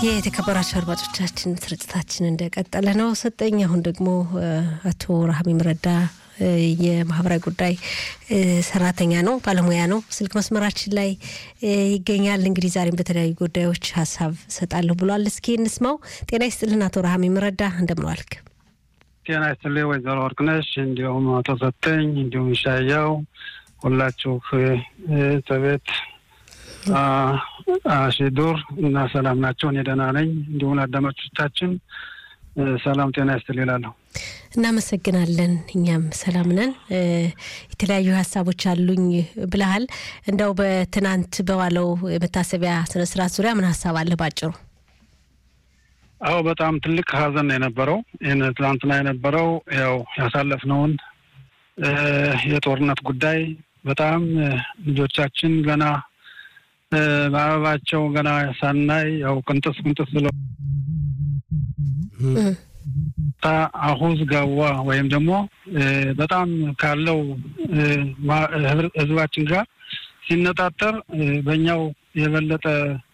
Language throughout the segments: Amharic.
የተከበራቸው አድማጮቻችን ስርጭታችን እንደቀጠለ ነው። ሰጠኝ አሁን ደግሞ አቶ ረሃሚም ረዳ የማህበራዊ ጉዳይ ሰራተኛ ነው፣ ባለሙያ ነው። ስልክ መስመራችን ላይ ይገኛል። እንግዲህ ዛሬም በተለያዩ ጉዳዮች ሀሳብ ሰጣለሁ ብሏል። እስኪ እንስማው። ጤና ይስጥልን አቶ ረሃሚም ረዳ እንደምን ዋልክ? ጤና ይስጥልኝ ወይዘሮ ወርቅነሽ እንዲሁም አቶ ሰጠኝ እንዲሁም ሻያው ሁላችሁ ተቤት አሺዱር እና ሰላም ናቸው። እኔ ደህና ነኝ። እንዲሁም አዳማጮቻችን ሰላም ጤና ይስጥል ይላለሁ። እናመሰግናለን። እኛም ሰላም ነን። የተለያዩ ሀሳቦች አሉኝ ብለሃል። እንደው በትናንት በዋለው የመታሰቢያ ስነስርዓት ዙሪያ ምን ሀሳብ አለ ባጭሩ? አዎ በጣም ትልቅ ሀዘን ነው የነበረው። ይህን ትናንትና የነበረው ያው ያሳለፍነውን የጦርነት ጉዳይ በጣም ልጆቻችን ገና በአበባቸው ገና ሳናይ ያው ቅንጥስ ቅንጥስ ብለው አሁዝ ጋዋ ወይም ደግሞ በጣም ካለው ህዝባችን ጋር ሲነጣጠር በእኛው የበለጠ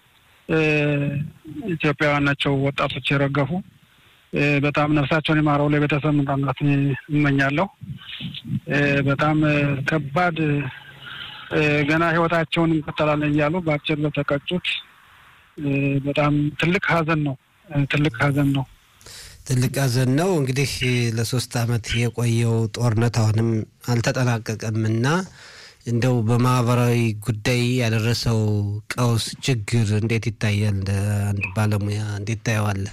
ኢትዮጵያውያን ናቸው ወጣቶች የረገፉ። በጣም ነፍሳቸውን የማረው ለቤተሰብ መጽናናት እመኛለሁ። በጣም ከባድ ገና ህይወታቸውን እንቀጠላለን እያሉ በአጭር ለተቀጩት በጣም ትልቅ ሀዘን ነው። ትልቅ ሀዘን ነው። ትልቅ ሀዘን ነው። እንግዲህ ለሶስት አመት የቆየው ጦርነት አሁንም አልተጠናቀቀም እና እንደው በማህበራዊ ጉዳይ ያደረሰው ቀውስ ችግር እንዴት ይታያል? እንደ አንድ ባለሙያ እንዴት ታየዋለህ?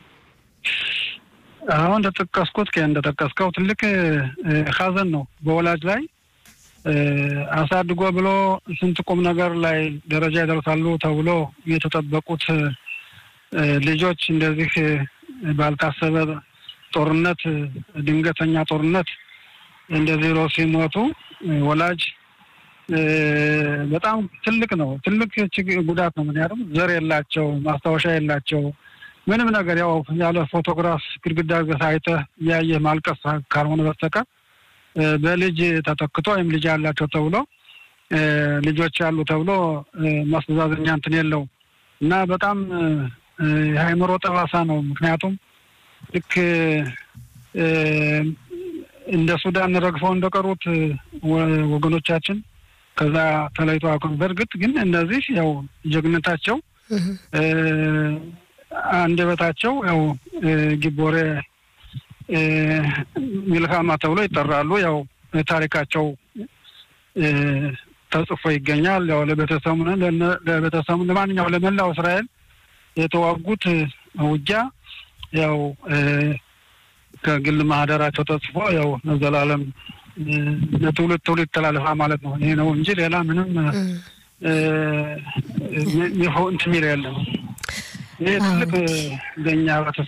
አሁን እንደጠቀስኩት እንደጠቀስከው ትልቅ ሀዘን ነው በወላጅ ላይ አሳድጎ ብሎ ስንት ቁም ነገር ላይ ደረጃ ይደርሳሉ ተብሎ የተጠበቁት ልጆች እንደዚህ ባልታሰበ ጦርነት፣ ድንገተኛ ጦርነት እንደዚህ ሮ ሲሞቱ ወላጅ በጣም ትልቅ ነው። ትልቅ ጉዳት ነው። ምክንያቱም ዘር የላቸው፣ ማስታወሻ የላቸው፣ ምንም ነገር ያው ያለ ፎቶግራፍ ግድግዳ አይተህ እያየህ ማልቀስ ካልሆነ በስተቀር በልጅ ተተክቶ ወይም ልጅ ያላቸው ተብሎ ልጆች ያሉ ተብሎ ማስተዛዘኛ እንትን የለው እና በጣም የአእምሮ ጠባሳ ነው። ምክንያቱም ልክ እንደ ሱዳን ረግፈው እንደቀሩት ወገኖቻችን ከዛ ተለይቶ አቁም። በእርግጥ ግን እነዚህ ያው ጀግነታቸው አንደበታቸው ያው ጊቦሬ ሚልካማ ተብሎ ይጠራሉ። ያው ታሪካቸው ተጽፎ ይገኛል። ያው ለቤተሰቡ ለቤተሰቡ ለማንኛው ለመላው እስራኤል የተዋጉት ውጊያ ያው ከግል ማህደራቸው ተጽፎ ያው ዘላለም ለትውልድ ትውልድ ተላለፋ ማለት ነው። ይሄ ነው እንጂ ሌላ ምንም እንትን የሚል የለም። ይህ ትልቅ ለእኛ ህብረተሰብ